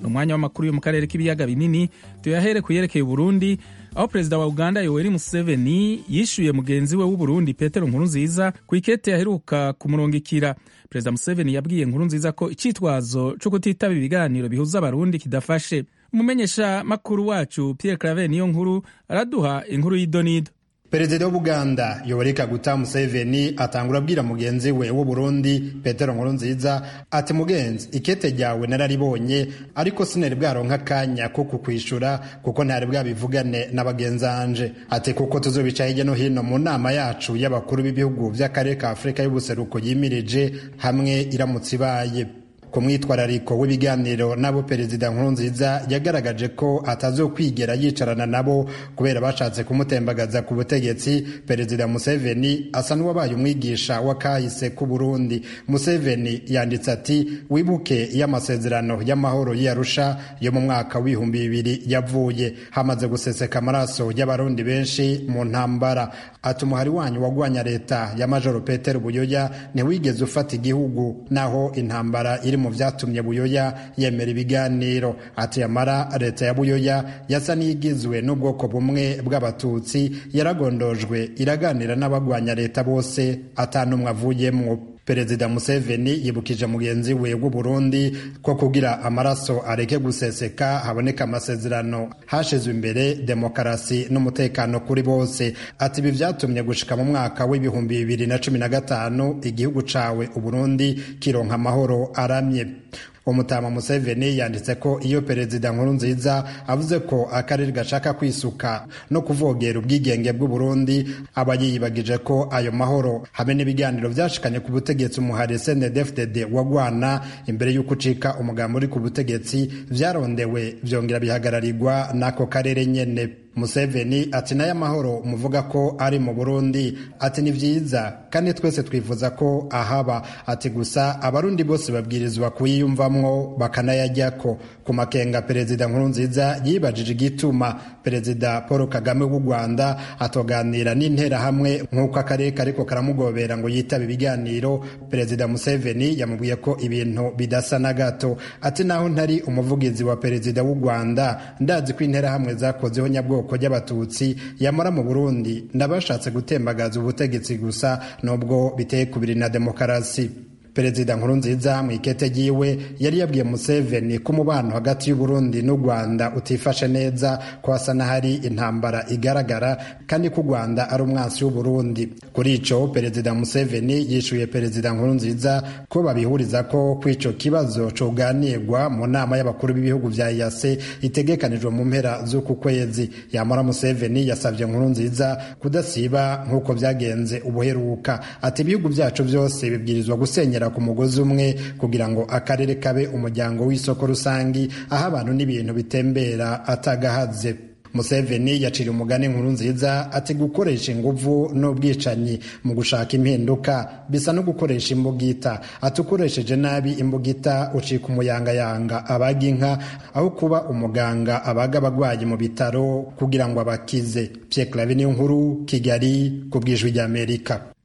umwanya w'amakuru yo mu karere k'ibiyaga binini tuyahere ku yerekeye uburundi aho perezida wa uganda yoweri museveni yishyuye mugenzi we w'uburundi petero nkurunziza ku ikete yaheruka kumurungikira perezida museveni yabwiye nkurunziza ko icyitwazo cyo kutitaba ibiganiro bihuza abarundi kidafashe umumenyesha makuru wacu pierre clave niyo nkuru araduha inkuru y'idonido perezida w'ubuganda yoweri kaguta museveni atangura abwira mugenzi we w'uburundi petero nkurunziza ati mugenzi ikete ryawe nararibonye ariko sinari bwaronka akanya ko kukwishura kuko ntari bwabivugane na bagenzanje ati kuko tuzobica hirya no hino mu nama yacu y'abakuru b'ibihugu by'akarere ka afurika y'ubuseruko yimirije hamwe iramutse ibaye ku mwitwarariko w'ibiganiro nabo perezida nkurunziza yagaragaje ko atazokwigera yicarana nabo kubera bashatse kumutembagaza ku butegetsi perezida museveni asa n'uwabaye umwigisha w'akahise k'u burundi museveni yanditse ati wibuke iyo amasezerano y'amahoro y'arusha yo mu mwaka w'ibihumbi bibiri yavuye hamaze guseseka amaraso y'abarundi benshi mu ntambara ati umuhari wanyu wagwanya leta ya majoro petero buyoya ntiwigeze ufata igihugu naho intambara iri mu byatumye buyoya yemera ibiganiro ati yamara leta ya buyoya yasa n'igizwe n'ubwoko bumwe bw'abatutsi yaragondojwe iraganira n'abagwanya leta bose atanumwe avuyemwo perezida museveni yibukije mugenzi we w'uburundi ko kugira amaraso areke guseseka haboneka amasezerano hashizwe imbere demokarasi n'umutekano kuri bose ati ibi vyatumye gushika mu mwaka w'ibihumbi bibiri na cumi na gatanu igihugu cawe uburundi kironka amahoro aramye umutama museveni yanditse ko iyo perezida nkuru nziza avuze ko akarere gashaka kwisuka no kuvogera ubwigenge bw'uburundi aba yiyibagije ko ayo mahoro hamwe n'ibiganiro vyashikanye ku butegetsi umuhari snedfdd wagwana imbere y'uko ucika umugambi uri ku butegetsi vyarondewe vyongera bihagararirwa n'ako karere nyene museveni ati nayo amahoro muvuga ko ari mu burundi ati ni vyiza kandi twese twifuza ko ahaba ati gusa abarundi bose babwirizwa kuyiyumvamwo bakanayajyako ku makenga perezida nkurunziza yibajije igituma perezida paul kagame w'u rwanda atoganira n'interahamwe nk'uko akarere kariko karamugobera ngo yitabe ibiganiro perezida museveni yamubwiye ko ibintu bidasa na gato ati naho ntari umuvugizi wa perezida w'u rwanda ndazi ko interahamwe zakozeho nyabwoko bwoko ry'abatutsi yamara mu burundi ndabashatse gutembagaza ubutegetsi gusa nubwo biteye kubiri na demokarasi perezida nkurunziza mu ikete ryiwe yari yabwiye museveni ko umubano hagati y'uburundi n'u rwanda utifashe neza ko hasa n'ahari intambara igaragara kandi ko u rwanda ari umwansi w'uburundi kuri ico perezida museveni yishuye perezida nkurunziza ko babihuriza ko kw'ico kibazo coganirwa mu nama y'abakuru b'ibihugu vya yase itegekanijwe mu mpera z'uku kwezi yamara museveni yasavye nkurunziza kudasiba nk'uko vyagenze ubuheruka ati ibihugu vyacu vyose bibwirizwa gusenyera ku mugozi umwe kugira ngo akarere kabe umuryango w'isoko rusangi aho abantu n'ibintu bitembera atagahaze museveni yacira umugani nkuru nziza ati gukoresha inguvu n'ubwicanyi mu gushaka impinduka bisa no gukoresha imbugita ati ukoresheje nabi imbugita ucika umuyangayanga abaga inka aho kuba umuganga abaga abagwayi mu bitaro kugira ngo abakize pierre clave niyo nkuru kigali ku bwijwi ry'amerika